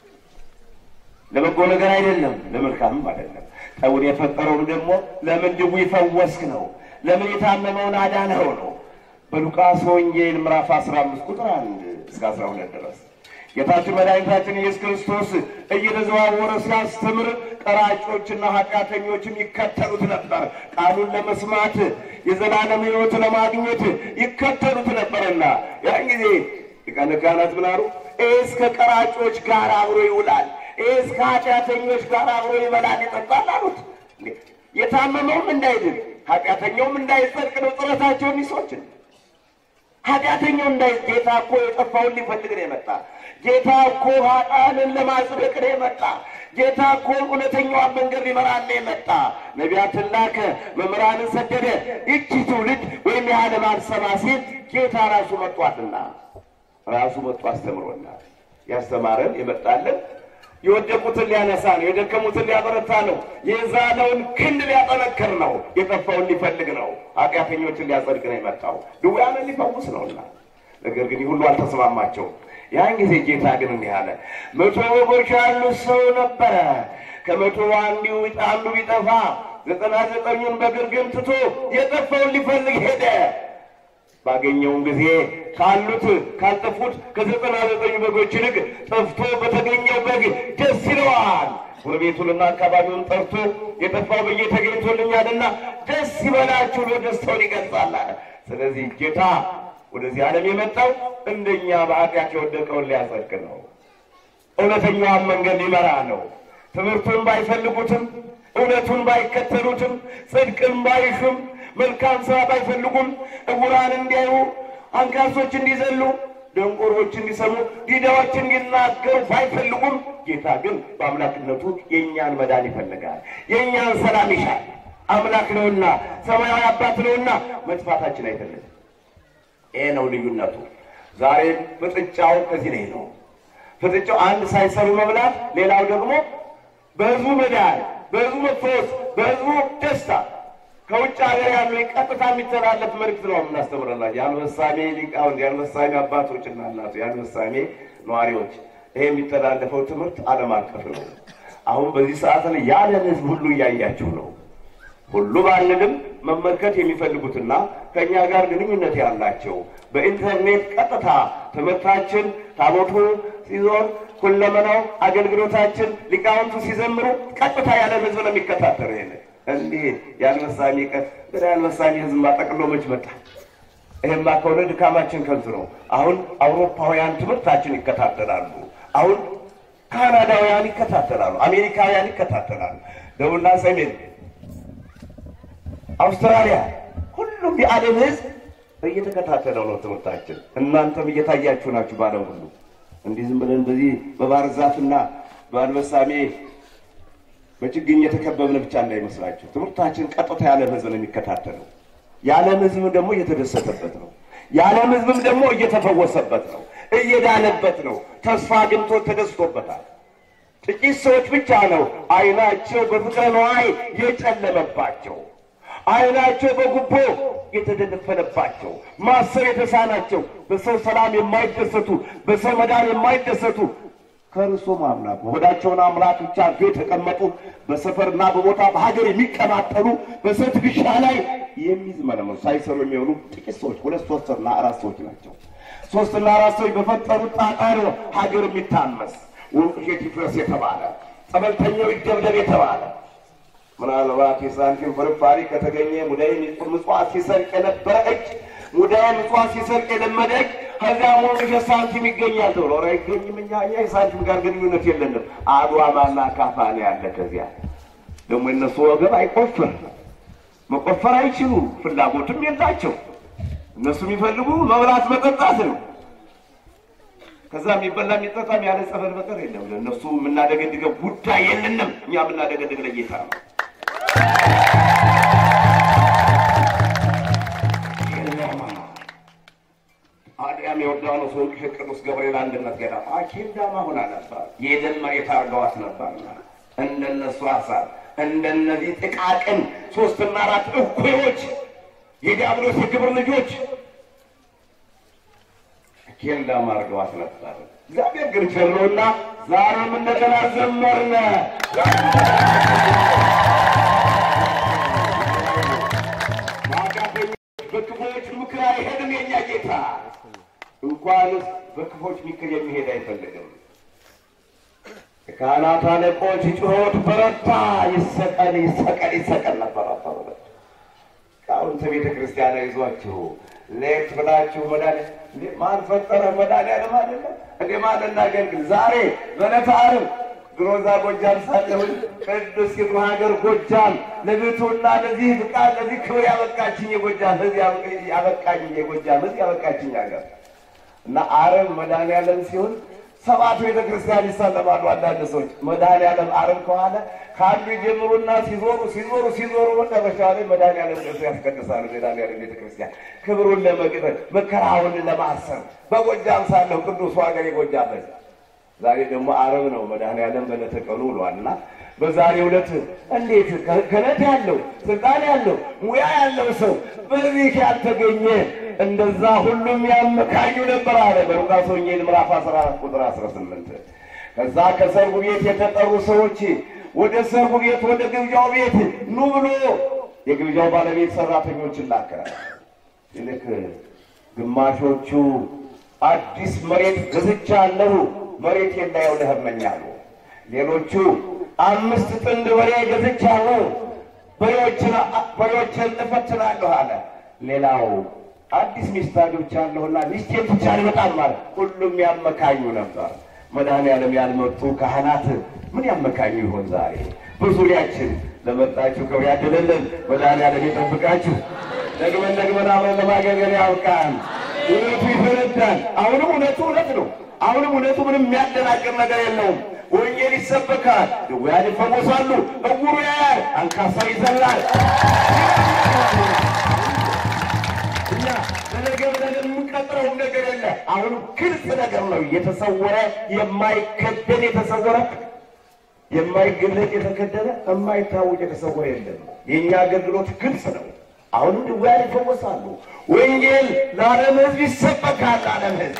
B: ለበጎ ነገር አይደለም፣ ለመልካምም አይደለም። ጠውን የፈጠረውም ደግሞ ለምን ድውይ ፈወስክ ነው፣ ለምን የታመመውን አዳነው ነው። በሉቃስ ወንጌል ምዕራፍ 15 ቁጥር 1 እስከ 12 ድረስ ጌታችን መድኃኒታችን ኢየሱስ ክርስቶስ እየተዘዋወረ ሲያስተምር ቀራጮችና ኃጢአተኞችም ይከተሉት ነበር። ቃሉን ለመስማት የዘላለም ሕይወት ለማግኘት ይከተሉት ነበርና ያን ጊዜ ሊቃነ ካህናት ምን አሉ? ይህ እስከ ቀራጮች ጋር አብሮ ይውላል፣ ይህ እስከ ኃጢአተኞች ጋር አብሮ ይበላል ይጠጣል አሉት። የታመመውም እንዳይድን ኃጢአተኛውም እንዳይጸድቅ ነው ጥረታቸውን ይሶችን ኃጢአተኛው እንዳይ ጌታ እኮ የጠፋውን ሊፈልግ ነው የመጣ ጌታ እኮ ኃጥአንን ለማጽደቅ ነው የመጣ ጌታ እኮ እውነተኛዋን መንገድ ሊመራን ነው የመጣ ነቢያትን ላከ መምህራንን ሰደደ ይቺ ትውልድ ወይም የዓለም አልሰማ ሲል ጌታ ራሱ መጥቷልና ራሱ መጥቶ አስተምሮናል ያስተማረን የመጣለን የወደቁትን ሊያነሳ ነው የደከሙትን ሊያበረታ ነው የዛለውን ክንድ ሊያጠነክር ነው የጠፋውን ሊፈልግ ነው ኃጢአተኞችን ሊያጸድቅ ነው የመጣው ድውያንን ሊፈውስ ነውና ነገር ግን ይህ ሁሉ አልተስማማቸውም ያን ጊዜ ጌታ ግን እንዲህ አለ መቶ በጎች ያሉት ሰው ነበረ ከመቶ አንዱ አንዱ ቢጠፋ ዘጠና ዘጠኙን በግርግም ትቶ የጠፋውን ሊፈልግ ሄደ ባገኘውን ጊዜ ካሉት ካልጠፉት ከዘጠና ዘጠኙ በጎች ይልቅ ጠፍቶ በተገኘው በግ ደስ ይለዋል። ጎረቤቱንና አካባቢውን ጠርቶ የጠፋው በጌ ተገኝቶልኛልና ደስ ይበላችሁ ብሎ ደስታውን ይገልጻል አለ። ስለዚህ ጌታ ወደዚህ ዓለም የመጣው እንደኛ በኃጢአት የወደቀውን ሊያጸድቅ ነው። እውነተኛዋን መንገድ ሊመራ ነው። ትምህርቱን ባይፈልጉትም እውነቱን ባይከተሉትም ጽድቅን ባይሹም መልካም ስራ ባይፈልጉም እውራን እንዲያዩ፣ አንካሶች እንዲዘሉ፣ ደንቆሮች እንዲሰሙ፣ ዲዳዎች እንዲናገሩ ባይፈልጉም ጌታ ግን በአምላክነቱ የእኛን መዳን ይፈልጋል። የእኛን ሰላም ይሻል። አምላክ ነውና ሰማያዊ አባት ነውና መጥፋታችን አይፈልግም። ይሄ ነው ልዩነቱ። ዛሬ ፍጥጫው ከዚህ ላይ ነው። ፍጥጫው አንድ ሳይሰሩ መብላት፣ ሌላው ደግሞ በህዝቡ መዳን፣ በህዝቡ መፈወስ፣ በህዝቡ ደስታ ከውጭ ሀገር ያሉ ቀጥታ የሚተላለፍ መልዕክት ነው የምናስተምረላቸው። የአንበሳሜ ሊቃውንት፣ የአንበሳሜ አባቶችና እናቶች፣ የአንበሳሜ ነዋሪዎች ይሄ የሚተላለፈው ትምህርት ዓለም አቀፍ ነው። አሁን በዚህ ሰዓት ላይ የዓለም ህዝብ ሁሉ እያያችሁ ነው። ሁሉ ባንልም መመልከት የሚፈልጉትና ከእኛ ጋር ግንኙነት ያላቸው በኢንተርኔት ቀጥታ ትምህርታችን ታቦቱ ሲዞን ሁለመናው አገልግሎታችን ሊቃውንቱ ሲዘምሩ ቀጥታ ያለ ህዝብ ነው የሚከታተሉ። ይሄን እንዲህ የአንበሳሜ ቀን ወደ አንበሳሜ ህዝብ ማጠቅሎ መች መጣ? ይህማ ከሆነ ድካማችን ከንቱ ነው። አሁን አውሮፓውያን ትምህርታችን ይከታተላሉ። አሁን ካናዳውያን ይከታተላሉ። አሜሪካውያን ይከታተላሉ። ደቡብና ሰሜን አውስትራሊያ ሁሉም የዓለም ህዝብ እየተከታተለው ነው ትምህርታችን። እናንተም እየታያችሁ ናችሁ። ባለም ሁሉ እንዲህ ዝም ብለን በዚህ በባህር ዛፍና በአንበሳሜ በችግኝ የተከበብን ብቻ እንዳይመስላችሁ። ትምህርታችን ቀጥታ የዓለም ህዝብ ነው የሚከታተለው። የዓለም ህዝብ ደግሞ እየተደሰተበት ነው። የዓለም ህዝብም ደግሞ እየተፈወሰበት ነው፣ እየዳነበት ነው። ተስፋ አግኝቶ ተደስቶበታል። ጥቂት ሰዎች ብቻ ነው አይናቸው በፍቅረ ነዋይ የጨለመባቸው አይናቸው በጉቦ የተደነፈነባቸው ማሰብ የተሳናቸው በሰው ሰላም የማይደሰቱ በሰው መዳን የማይደሰቱ ከእርሱም አምላክ ሆዳቸውን አምላክ ብቻ አድርገው የተቀመጡ በሰፈርና በቦታ በሀገር የሚቀማጠሉ በሰው ትከሻ ላይ የሚዝመለመሉ ሳይሰሩ የሚሆኑ ጥቂት ሰዎች ሁለት ሶስትና አራት ሰዎች ናቸው። ሶስትና አራት ሰዎች በፈጠሩት ጣጣ ነው ሀገር የሚታመስ ወንቅሸት ይፍረስ የተባለ ጸበልተኛው ይደብደብ የተባለ ምናልባት የሳንቲም ፍርፋሪ ከተገኘ ሙዳይ ምጽዋት ሲሰርቅ የነበረ እጅ ሙዳይ ምጽዋት ሲሰርቅ የለመደ እጅ ከዚያ ወንቅሸት ሳንቲም ይገኛል ተብሎ ኧረ አይገኝም። እኛ እኛ የሳንቲም ጋር ግንኙነት የለንም። አድዋማና ካፋ ነው ያለ። ከዚያ ደግሞ የነሱ ወገብ አይቆፍር መቆፈር አይችሉም፣ ፍላጎትም የላቸው። እነሱ የሚፈልጉ መብላት መጠጣት ነው። ከዛ የሚበላ የሚጠጣ ያለ ጸበል በቀር የለም። ለእነሱ የምናደገድገው ጉዳይ የለንም። እኛ የምናደገድግ ለጌታ ነው። አዲያም የዮርዳኖስ ወንቅሸት ቅዱስ ገብርኤል አንድነት ገዳም አኬልዳማ ሆና ነበር። የደም መሬት አድርገዋት ነበርና እንደነሱ ሀሳብ እንደነዚህ ጥቃቅን ሶስትና አራት እኩዮች የዲያብሎስ የክብር ልጆች ኬልዳማ አድርገዋት ነበር። እግዚአብሔር ግን ቸሮና ዛሬም እንደገና ዘመርነ በኃጢአተኞች በክፉዎች ምክር አይሄድም የኛ ጌታ። እንኳንስ በክፎች ምክር የሚሄድ አይፈልግም። የካህናት አለቆች ጩኸት በረታ። ይሰቀል ይሰቀል ይሰቀል ነበር አባባል ቃውንተ ቤተ ክርስቲያን ይዟችሁ ሌት ብላችሁ መድኃኒት ማን ፈጠረ? መድኃኒዓለም አይደለም እንዴ? ማን እናገልግል? ዛሬ በዕለተ ዓርብ ድሮ እዛ ጎጃም ሳለሁኝ ቅዱስ ይግባ ሀገር ጎጃም ለቤቱና ለዚህ ብቃ ለዚህ ክብር ያበቃችኝ የጎጃም ህዝብ ያበቃኝ የጎጃም ህዝብ ያበቃችኝ ሀገር እና ዓርብ መድኃኒዓለም ሲሆን ሰባቱ ቤተ ክርስቲያን ይሳለማሉ። አንዳንድ ሰዎች መድኃኒዓለም ዓርብ ከኋላ ከአንዱ ይጀምሩና ሲዞሩ ሲዞሩ ሲዞሩ መጨረሻ ላይ መድኃኒዓለም ደርሶ ያስቀድሳሉ። መድኃኒዓለም ቤተ ክርስቲያን ክብሩን ለመግጠር መከራውን ለማሰብ በጎጃም ሳለሁ ቅዱሱ ሀገር የጎጃም ህዝብ ዛሬ ደግሞ ዓርብ ነው። መድኃኒዓለም በዕለተ ቀኑ ውሏል እና በዛሬው ዕለት እንዴት ክህነት ያለው ስልጣን ያለው ሙያ ያለው ሰው በዚህ ያልተገኘ እንደዛ ሁሉም ያመካኙ ነበር አለ በሉቃስ ወንጌል ምዕራፍ 14 ቁጥር 18። ከዛ ከሰርጉ ቤት የተጠሩ ሰዎች ወደ ሰርጉ ቤት ወደ ግብዣው ቤት ኑ ብሎ የግብዣው ባለቤት ሰራተኞችን ላከ። ይልክ ግማሾቹ አዲስ መሬት ገዝቻለሁ መሬት የላየው ለህመኛሉ። ሌሎቹ አምስት ጥንድ በሬ ገዝቻለሁ በሬዎችን በሬዎችን እፈትናለሁ አለ። ሌላው አዲስ ሚስት አግብቻለሁና ሚስቴን ብቻ አልመጣም ማለት ሁሉም ያመካኙ ነበር። መድኃኒዓለም ያልመጡ ካህናት ምን ያመካኙ ይሆን ዛሬ? በዙሪያችን ለመጣችሁ ክብር ያድልልን። መድኃኒዓለም ይጠብቃችሁ። ደግመን ደግመን አብረን ለማገልገል ያብቃን። እውነቱ ይፈነዳል። አሁንም እውነቱ እውነት ነው። አሁንም እውነቱ ምንም የሚያደናቅር ነገር የለውም። ወንጌል ይሰበካል፣ ድውያን ይፈወሳሉ፣ እውሩ ያያል፣ አንካሳ ይዘላል። እኛ ለነገ ብለን የምንቀጥረው ነገር የለ። አሁንም ግልጽ ነገር ነው። የተሰወረ የማይከደን የተሰወረ የማይገለጥ የተከደነ የማይታወቅ የተሰወረ የለም። የእኛ አገልግሎት ግልጽ ነው። አሁንም ድውያን ይፈወሳሉ። ወንጌል ለዓለም ሕዝብ ይሰበካል። ለዓለም ሕዝብ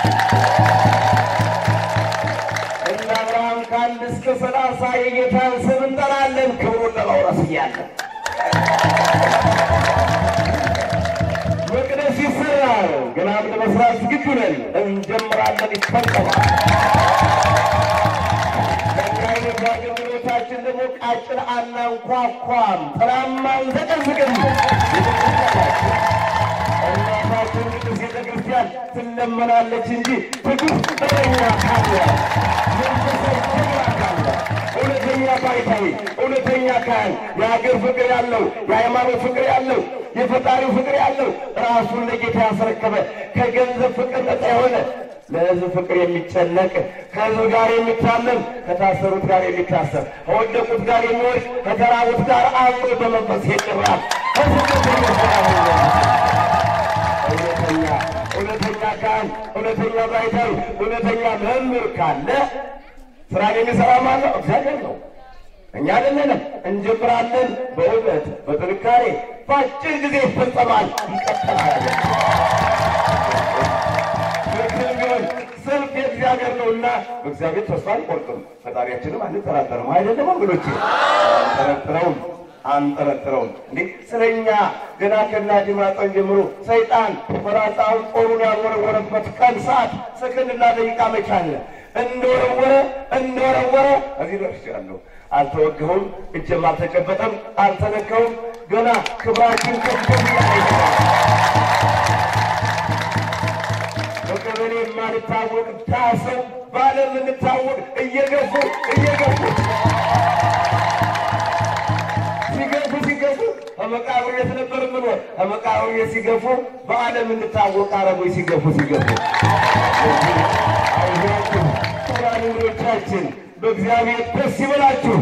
B: እነ አብርሃም ከአንድ እስከ ሰላሳ የጌታን ስም እንጠራለን ክብሩን ለመውረስ እያለን መቅደስ ይሰራል። ገና ለመስራት ዝግጁ ነን። እንጀምራለን። ይፈጸማል። ከእኛ አይነት አገልግሎታችን ደግሞ ቃጭል አናንኳኳም፣ ጥላማ አንዘቀዝቅም። እናታችን ቅዱስ ቤተ ክርስቲያን ትለመናለች እንጂ ትዕግስት በኛ ካለ መንፈሳዊ ክብር ካለ እውነተኛ ባይታዊ እውነተኛ ካህን የሀገር ፍቅር ያለው የሃይማኖት ፍቅር ያለው የፈጣሪው ፍቅር ያለው ራሱን ለጌታ ያስረከበ ከገንዘብ ፍቅር ነፃ የሆነ ለሕዝብ ፍቅር የሚጨነቅ ከሕዝብ ጋር የሚታመም ከታሰሩት ጋር የሚታሰር ከወደቁት ጋር የሚወድቅ ከተራቡት ጋር አብሮ በመንፈስ የሚራብ ከስደተኞች ጋር እውነተኛ እውነተኛ ካህን እውነተኛ ባይታዊ እውነተኛ መምህር ካለ ስራ የሚሰራ ማለት ነው እግዚአብሔር ነው። እኛ አይደለንም። እንጀምራለን። በእውነት በጥንካሬ በአጭር ጊዜ ይፈጸማል፣ ይቀጥላል። ትክክል ቢሆን ሰልፍ የእግዚአብሔር ነውና በእግዚአብሔር ተስፋ አንቆርጥም፣ ፈጣሪያችንም አንጠራጠርም። አይደለም ወገኖቼ? አንጠረጥረውም። አንጠረጥረውም እንዴ ስለኛ ገና ከእናትህ ማኅፀን ጀምሮ ሰይጣን ፈላጻውን ጦሩን ያልወረወረበት ቀን ሰዓት ሰከንድና ደቂቃ መች አለ? እንደወረወረ እንደወረወረ እዚህ ደርሻለሁ። አልተወገሁም፣ እጅም አልተጨበጠም፣ አልተነካሁም። ገና ክብራችን ከፍ ይላል። በቀበሌ የማንታወቅ ዳሰው በዓለም የምንታወቅ እየገፉ እየገፉ ሲገፉ ሲገፉ ከመቃብር ቤት ነበር የምኖር። ከመቃብር ቤት ሲገፉ በዓለም እንታወቅ አረቦች ሲገፉ ሲገፉ አይዟችሁ ክቡራን እንግዶቻችን በእግዚአብሔር ደስ ይበላችሁ።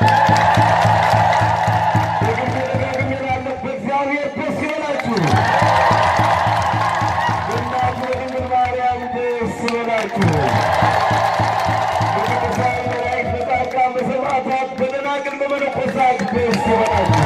B: ደግሜ ደጋግሜ እላለሁ፣ በእግዚአብሔር ደስ ይበላችሁ። በእናቱ በድንግል ማርያም ደስ ይበላችሁ። በቅዱሳን መላእክት፣ በጻድቃን፣ በሰማዕታት፣ በደናግል፣ በመነኮሳት ደስ ይበላችሁ።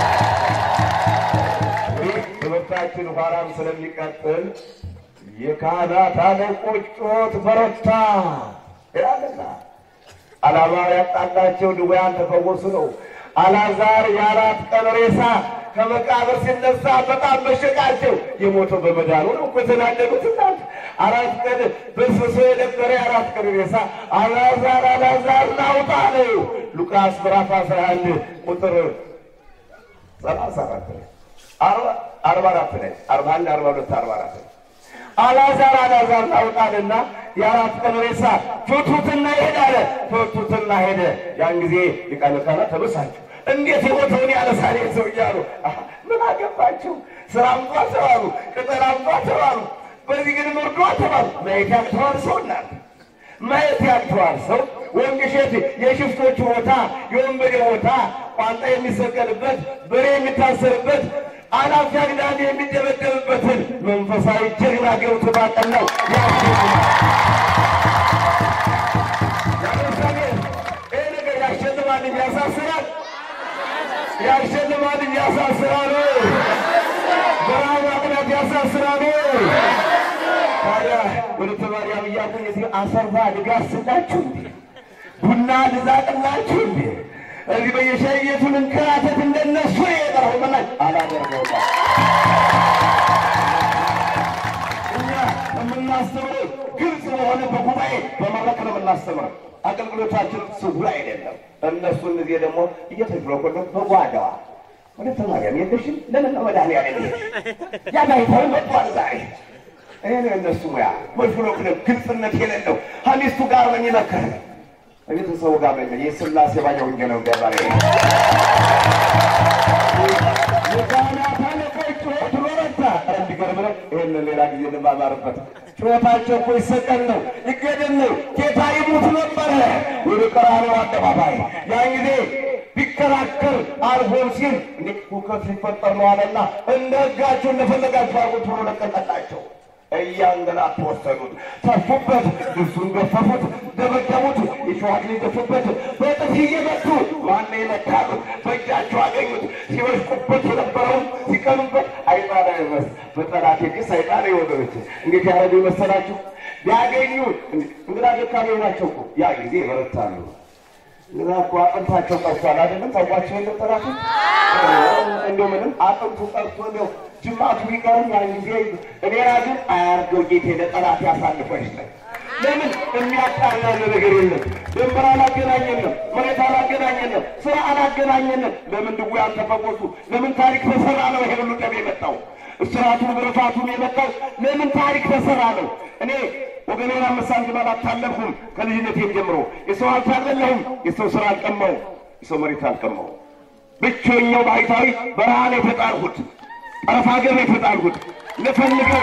B: ይህ ትምህርታችን ኋላም ስለሚቀጥል የካህናት አለቆች ጩኸት በረታ ይላልና ዓላማ ያጣላቸው ድውያን ተፈወሱ ነው። አልዓዛር የአራት ቀን ሬሳ ከመቃብር ሲነሳ በጣም መሸቃቸው። የሞተው በመዳኑ ነው እኮ የተናደዱት እናት አራት ቀን በስብሶ የነበረ የአራት ቀን ሬሳ አልዓዛር አልዓዛር ናውጣ ነው። ሉቃስ ምዕራፍ አስራ አንድ ቁጥር ሰላሳ አራት ላይ አርባ አራት ላይ አርባ አንድ አርባ ሁለት አርባ አራት ላይ አልዓዛር አልዓዛር ናውጣልና የአራት ቀን ሬሳ ፍቱትና ሄደ አለ። ፍቱትና ሄደ። ያን ጊዜ ሊቃነ ካህናት ተበሳጩ። እንዴት የሞተውን ያነሳል ይህ ሰው እያሉ አሀ፣ ምን አገባችሁ? ስራ አምጧ ተባሉ፣ ቅጠል አምጧ ተባሉ። በዚህ ግን ምርዷ ተባሉ። ማየት ያቅተዋል ሰው እናት ማየት ያቅተዋል ሰው ወንድ እሸት የሽፍቶች ቦታ የወንበዴ ቦታ ቋንጣ የሚሰቀልበት በሬ የሚታሰርበት አላፊ አግዳሚ የሚደበደብበትን መንፈሳዊ ጀግና ገብቶ ባቀናው ያሳስራል። ይህ ነገር ያሸልማል እንጂ ያሳስራል። ያሸልማል እንጂ ያሳስራል። በረሃብ ማቅናት ያሳስራል። ታዲያ ወደ ተማሪያም እያልኩኝ እዚህ አሰርባ ድጋፍ ስላችሁ እንዴ ቡና ልዛቅላችሁ እንዴ እዚህ በየሻይ ቤቱን እንከራተት እንደነሱ የጠራሁ መናኝ አላደርገውም። እኛ የምናስተምረው ግልጽ በሆነ በጉባኤ በመድረክ ነው የምናስተምረው። አገልግሎታችን ስውር አይደለም። እነሱ እነዚህ ደግሞ እየተሽሎኮሎ በጓዳዋ ወደ ተማሪያም የለሽም ለምን ነው መድኃኒዓለም የለሽ ያጋይታዊ መጥቷል ዛሬ ይሄ ነው የእነሱ ሙያ። መሽሎክለም ግልጽነት የሌለው ከሚስቱ ጋር ነው የሚመክር ከቤተሰቡ ጋር ነው የስላሴ ባኛ ወንጌል ገባሬ የካህናት አለቆች ጩኸት በረታ። እንዲገርም ነው። ይህንን ሌላ ጊዜ ልማማርበት። ጩኸታቸው እኮ ይሰቀል ነው ይገደል ነው ጌታ ይሙት ነበረ ወደ ቀራንዮ አደባባይ ያን ጊዜ ቢከራከር አልፎም ሲል እንዴ ሁከት ሊፈጠር ነው አለና እንደ ሕጋቸው እንደፈለጋቸው አርጎት ብሎ ለቀቀላቸው። እያንገላቱ ወሰዱት፣ ተፉበት፣ ልብሱን ገፈፉት፣ ደበደቡት፣ የሸዋ አክሊል ደፉበት፣ በጥፊ እየመቱ ዋና የመታሉ በእጃቸው አገኙት። ሲወሽቁበት የነበረውን ሲቀኑበት አይጣላ ይመስ በጠላት እጅ ሰይጣን የወገኖች እንዴት ያደረጉ ይመሰላችሁ? ቢያገኙ እንግዳ ደካማ ናቸው እኮ ያ ጊዜ ይበረታሉ። እንግዳ እኮ አጥንታቸው ቀርቷል አይደለም? ታውቋቸው የለም ጠላቶች እንደው ምንም አጥንቱ ቀርቶ እንደው ጅማቱ ቢቀርም ያን ጊዜ እኔና ግን አያርገው ጌቴ ለጠላት ያሳልፎ ይስጠኝ። ለምን የሚያጣላን ነገር የለም። ድንበር አላገናኘንም፣ መሬት አላገናኘንም፣ ስራ አላገናኘንም። ለምን ድውያን ተፈወሱ? ለምን ታሪክ ተሰራ ነው ይሄ ሁሉ ደም የመጣው? እስራቱን ብርፋቱን የመጣው ለምን ታሪክ ተሰራ ነው? እኔ ወገኔን አምስት ሳንቲም አላታለልኩም። ከልጅነቴም ጀምሮ የሰው ሀብት አልበላሁም፣ የሰው ስራ አልቀማሁም፣ የሰው መሬት አልቀማሁም። ብቸኛው ባህታዊ በረሃ ነው የተጣልሁት፣ ጠረፍ ሀገር ነው የተጣልሁት። ልፈልገው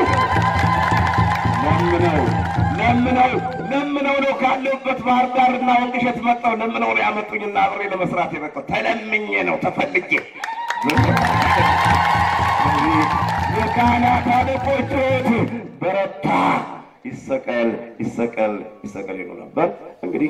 B: ለምነው ለምነው ለምነው ነው ካለሁበት ባህር ዳርና ወንቅሸት መጣሁ። ለምነው ነው ያመጡኝና አብሬ ለመስራት የመጣሁ ተለምኜ ነው ተፈልጌ። የካህናት አለቆች ጩኸት በረታ። ይሰቀል ይሰቀል ይሰቀል ይሉ ነበር። እንግዲህ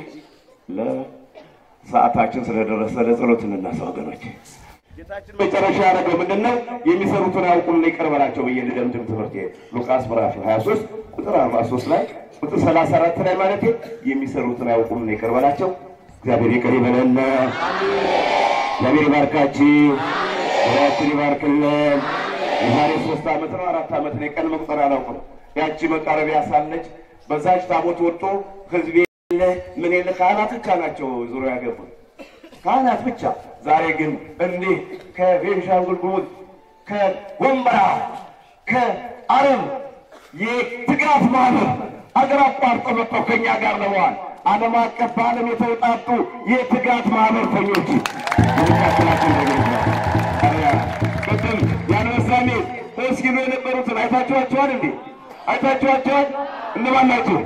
B: ለሰዓታችን ስለደረሰ ለጸሎት እንነሳ ወገኖች። ጌታችን መጨረሻ ያደረገው ምንድን ነው? የሚሰሩትን አያውቁምና ይቅር በላቸው ብዬ ልደምድም ትምህርት ሉቃስ ምዕራፍ 23 ቁጥር 43 ላይ ቁጥር 34 ላይ ማለት የሚሰሩትን አያውቁምና ይቅር በላቸው። እግዚአብሔር ይቅር ይበለን። እግዚአብሔር ይባርካችሁ፣ ዙሪያችን ይባርክልን። የዛሬ ሶስት ዓመት ነው አራት ዓመት ነው የቀን መቁጠር አላውቅም። ያቺ መቃረቢያ ሳለች በዛች ታቦት ወጥቶ ህዝብ የለ ምን የለ ካህናት ብቻ ናቸው ዙሪያ ያገቡት ካህናት ብቻ። ዛሬ ግን እንዲህ ከቤንሻንጉል ጉሙዝ ከወንበራ ከአረብ የትጋት ማህበር አገር አቋርጦ መጥተው ከኛ ጋር ለመዋል ዓለም አቀፍ በዓለም የተውጣጡ የትጋት ማህበርተኞች የመካከላችን ቅድም የአንበሳሜ ተስኪሎ የነበሩትን አይታችኋቸዋል እንዴ? አይታችኋቸዋል? እነማን ናቸው?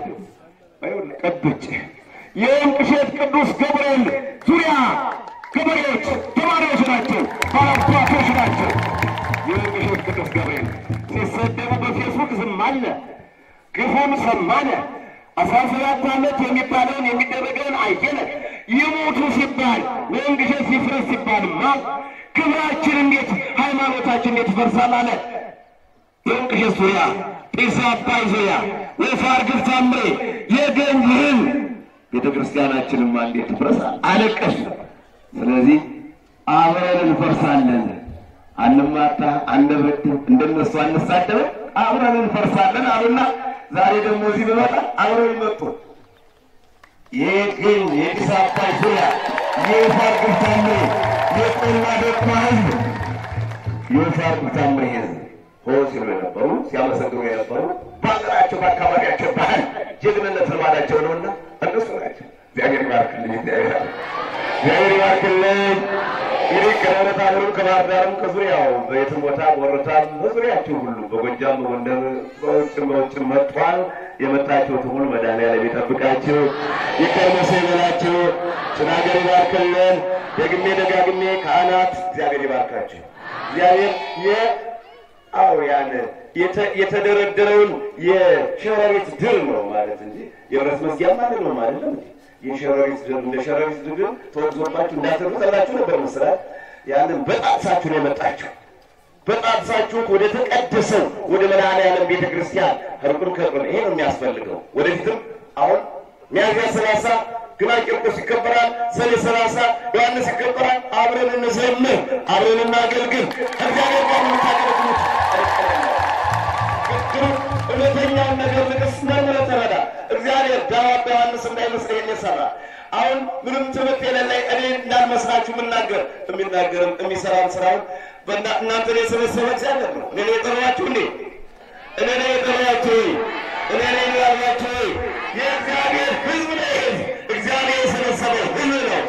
B: ቀብጭ የወንቅ እሸት ቅዱስ ገብርኤል ዙሪያ ገበሬዎች ተማሪዎች ናቸው፣ ባለአባቶች ናቸው። የወንቅ እሸት ቅዱስ ገብርኤል ሲሰደቡ በፌስቡክ ዝም አለ፣ ግፉን ሰማነ። አስራ ሰባት ዓመት የሚባለውን የሚደረገውን አየነ። ይሞቱ ሲባል ወንቅ እሸት ሲፍረስ ሲባልማ ክብራችን እንዴት ሃይማኖታችን እንዴት ይፈርሳል አለ። የወንቅ እሸት ዙሪያ ጢስ አባይ ዙሪያ ወፋር ግፍ ታምሬ የገንዝህን ቤተ ክርስቲያናችንም እንዴት ትፍረሳል አለቀሱ። ስለዚህ አብረን እንፈርሳለን። አንማታ፣ አንበድ፣ እንደነሱ አንሳደብ፣ አብረን እንፈርሳለን አሉና ዛሬ ደግሞ እዚህ በመጣ አብረው ይመጡ። ይህ ግን የጢስ አባይ ዙሪያ የወፋር ግፍ ታምሬ የቆላ ደቁማ ህዝብ የወፋር ግፍ ታምሬ ህዝብ ሆ ሲሉ የነበሩ ሲያመሰግኑ የነበሩ በሀገራቸው በአካባቢያቸው ባህል ጀግንነት ልማዳቸው ነውና እነሱ ናቸው። እግዚአብሔር ይባርክልኝ። እግዚአብሔር እግዚአብሔር ይባርክልኝ። እንግዲህ ከደብረ ታቦርም ከባህር ዳርም ከዙሪያው በየትም ቦታ በወረታም በዙሪያቸው ሁሉ በጎጃም በጎንደር በውጭም በውጭም መጥቷል። የመጣችሁት ሁሉ መድኃኒዓለም ይጠብቃችሁ፣ ይቀርመሰ ይበላችሁ፣ ጭናገር ይባርክልን። ደግሜ ደጋግሜ ካህናት እግዚአብሔር ይባርካችሁ። እግዚአብሔር የ አዎ ያን የተደረደረውን የሸረሪት ድር ነው ማለት እንጂ የብረት መዝጊያ ማለት ነው ማለት ነው። የሸረሪት ድር እንደ ሸረሪት ድር ተወግዞባችሁ እንዳትሩ ተብላችሁ ነበር መስራት። ያንን በጣጥሳችሁ ነው የመጣችሁ። በጣጥሳችሁ ወደ ተቀደሰው ወደ መድኃኔዓለም ቤተ ክርስቲያን ህርቁን ከርቁን ይሄ ነው የሚያስፈልገው። ወደፊትም አሁን ሚያዝያ ሰላሳ ግና ቂርቆስ ይከበራል። ሰኔ ሰላሳ ዮሐንስ ይከበራል። አብረን እንዘምር፣ አብረን እናገልግል። ከእግዚአብሔር ጋር የምታገለግሉት እውነተኛውን ነገር ንቅስ መርምረህ ተረዳ። እግዚአብሔር ዳዋ በዮሐንስ እንዳይመስለኝ የሰራ አሁን ምንም ትምህርት የሌለኝ እኔ እንዳልመስላችሁ የምናገር የሚናገርም የሚሰራም ስራውን እናንተ የሰበሰበ እግዚአብሔር ነው። እኔ የጠራችሁ እንዴ? እኔ ነው የጠራችሁ? እኔ ነው ያላችሁ? የእግዚአብሔር ህዝብ ነው። ህዝብ እግዚአብሔር የሰበሰበው ህዝብ ነው።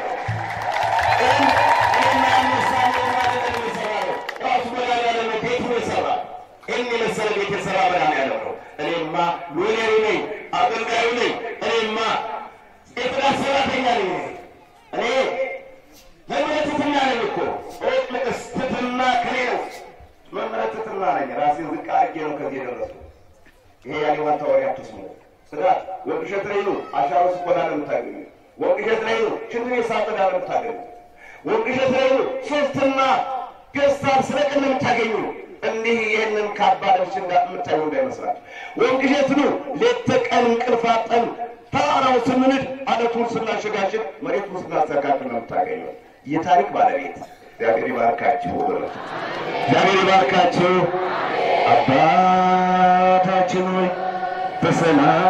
B: ራሱ መድኃኒዓለም ነው ቤቱን የሰራ ይህን የመሰለ ቤት የሰራ መድኃኒዓለም ነው። እኔማ ሎሌሩ ነኝ፣ አገልጋዩ ነኝ። እኔማ የጥራት ሰራተኛ ነኝ። እኔ መምህረ ትሕትና ነኝ እኮ ኦቅልቅስ ትሕትና ከኔ ነው። መምህረ ትሕትና ነኝ። ራሴን ዝቅ አድርጌ ነው ከዚህ የደረስኩት። ይሄ ያሌዋን ወሬ አትስሙ። ጽዳት ወርቅ እሸት ላይ ነው አሻሮ ስቆላ ነው የምታገኙ። ወርቅ እሸት ላይ ነው ሽንት ቤት ሳጥዳ ነው የምታገኙ። ወርቅ እሸት ላይ ነው ሶስትና ገዝታር ስለቅን ነው የምታገኙ። እንዲህ ይህንን ካባ ለብሼ የምታዩ እንዳይመስላችሁ። ወርቅ እሸት ነው ሌት ተቀን እንቅልፍ አጠን ተራራው ስንንድ አለቱን ስናሸጋሽግ መሬቱን ስናስተካክል ነው የምታገኘው። የታሪክ ባለቤት እግዚአብሔር ይባርካችሁ ወገኖች፣ እግዚአብሔር ይባርካችሁ። አባታችን ሆይ በሰላም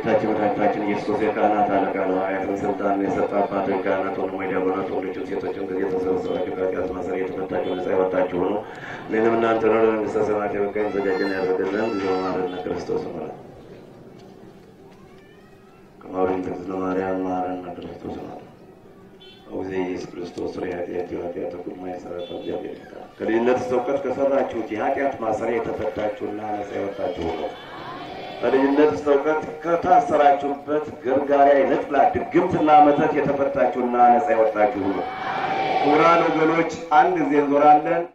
B: ጌታችን መድኃኒታችን ኢየሱስ የካህናት አለቃ ነው። ሐዋርያትን ስልጣን የሰጠ አባቶች ካህናት ሆኑ ወይ ዲያቆናት ወንዶችም ሴቶችም ከዚህ የተሰበሰባችሁ ከኃጢአት ማሰሪያ የተፈታችሁ ነጻ የወጣችሁ ሆኑ እኔንም እናንተ ነው ለመንግሥተ ሰማያት የበቃን ዘጋጀን ያደረገልን ጊዜ ማረነ ክርስቶስ ማለት ከማውሪን ተክዝነ ማርያም ማረነ ክርስቶስ ማለት አውዜ ኢየሱስ ክርስቶስ ሪ ኃጢአት የኃጢአት ሁሉ ማይሰራት እግዚአብሔር ይፍታ። ከልጅነት እስከ እውቀት ከሰራችሁት የኃጢአት ማሰሪያ የተፈታችሁና ነጻ የወጣችሁ ነው። ከልጅነት እስከ እውቀት ከታሰራችሁበት ገርጋሪያ የነጥላ ድግምትና መተት የተፈታችሁና ነጻ የወጣችሁ ነው። ክቡራን ወገኖች አንድ ጊዜ እንዞራለን።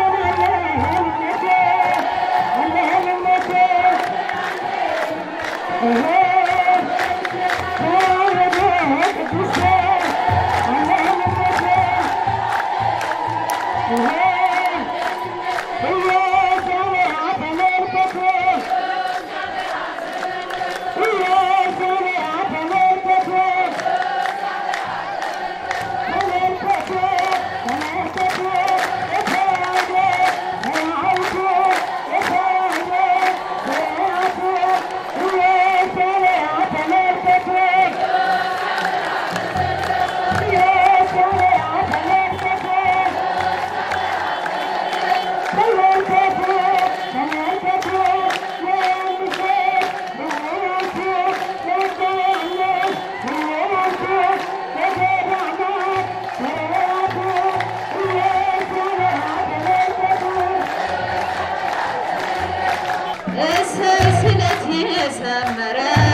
A: እሰይ ስለት የሰመረ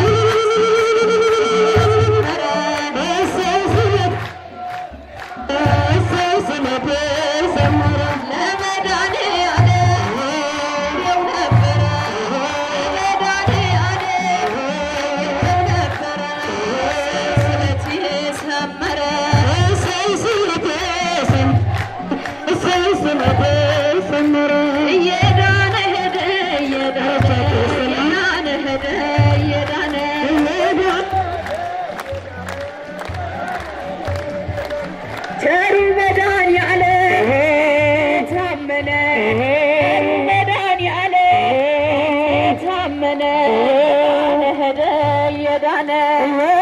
A: ለመድኃኒዓለም ነበረ ለመድኃኒዓለም ነበረ ስለት የሰመረ እየዳነ ሄደ እየዳነ እየዳነ ሄደ እየዳነ ቸሩ መድኃኒዓለም ታመነ መድኃኒዓለም ታመነ ሄደ እየዳነ